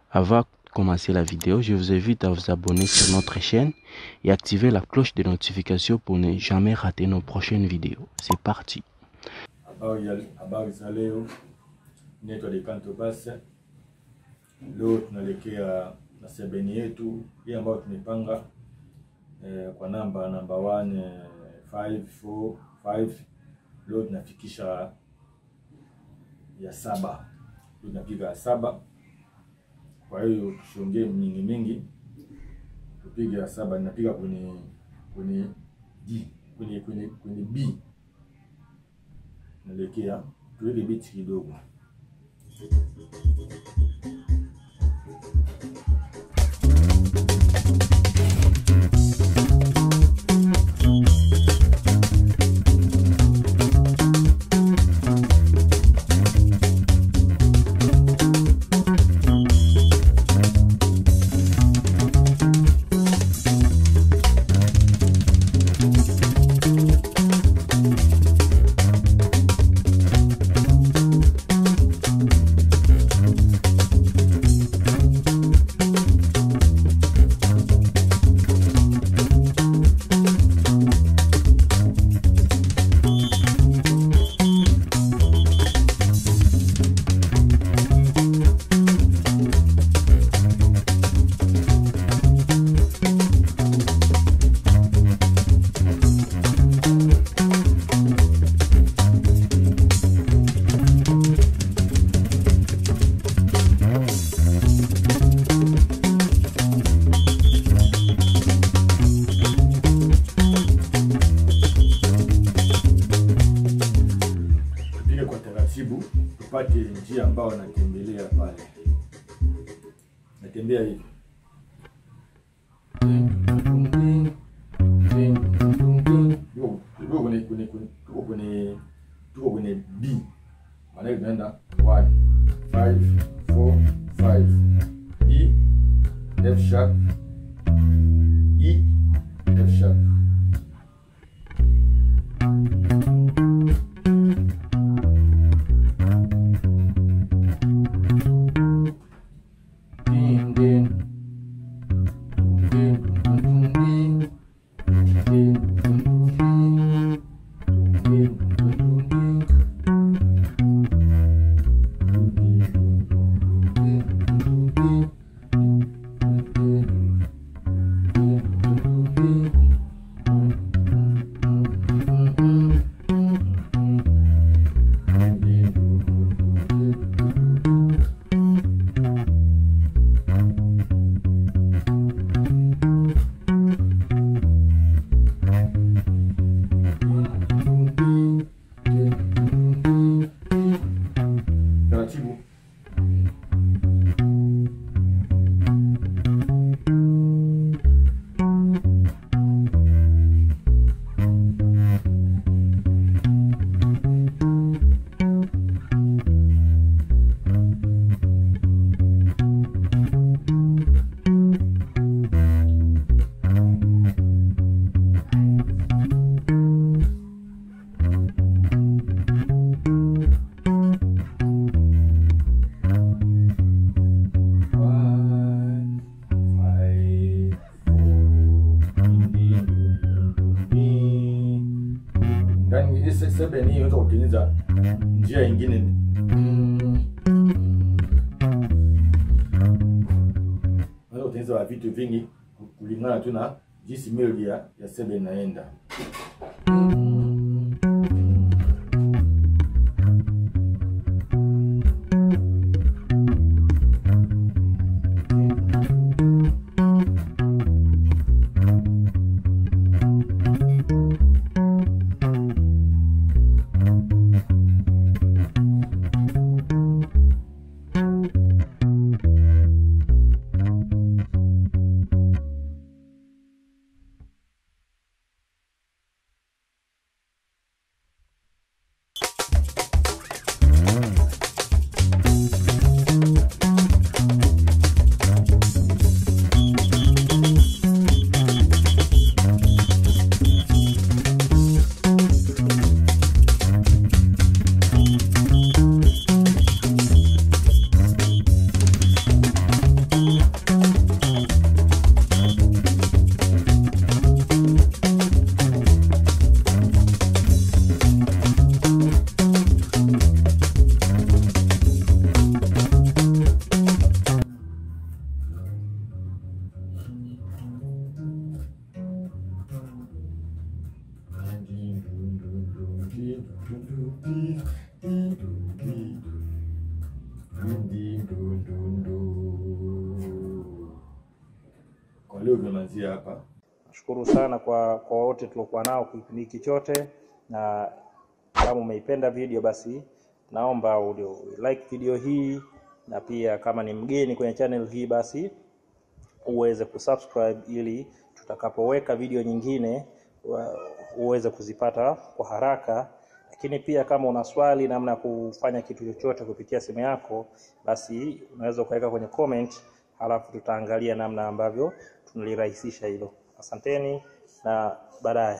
Avant de commencer la vidéo, je vous invite à vous abonner sur notre chaîne et activer la cloche de notification pour ne jamais rater nos prochaines vidéos. C'est parti. Habari ya habari za leo, naitwa Dekanto Basa. Leo tunaelekea na sebeni yetu hii ambayo tumepanga eh, kwa namba namba 1 eh, 545 leo tunafikisha ya saba, leo tunapiga ya saba. Kwa hiyo tusiongee mingi mingi, tupige ya saba. Ninapiga kwenye kwenye D kwenye kwenye kwenye B naelekea tuweke biti kidogo. tupige kwa taratibu, tupate njia ambayo natembelea pale. Natembea hivi Tuko- tuko kwenye kwenye kwenye- tuko kwenye tuko kwenye B, maana tunaenda 1 5 4 5 E F sharp E F sharp Ding, ding. Ding, ding, ding, ding. Ding, ding, ding. Ding, ding, ding. Taratibu. One, five, four. Yaani hii se- seven hii unaweza kutengeneza njia ingine. Unaweza kutengeneza vitu vingi kulingana tu na jinsi melody ya, ya seven inaenda. leo vimemalizia hapa. Nashukuru sana kwa kwa wote tuliokuwa nao kipindi hiki chote, na kama umeipenda video basi naomba ulio like video hii, na pia kama ni mgeni kwenye channel hii basi uweze kusubscribe ili tutakapoweka video nyingine wa- uweze kuzipata kwa haraka. Lakini pia kama una swali namna ya kufanya kitu chochote kupitia simu yako, basi unaweza ukaweka kwenye comment, halafu tutaangalia namna ambavyo tunalirahisisha hilo. Asanteni na baadaye.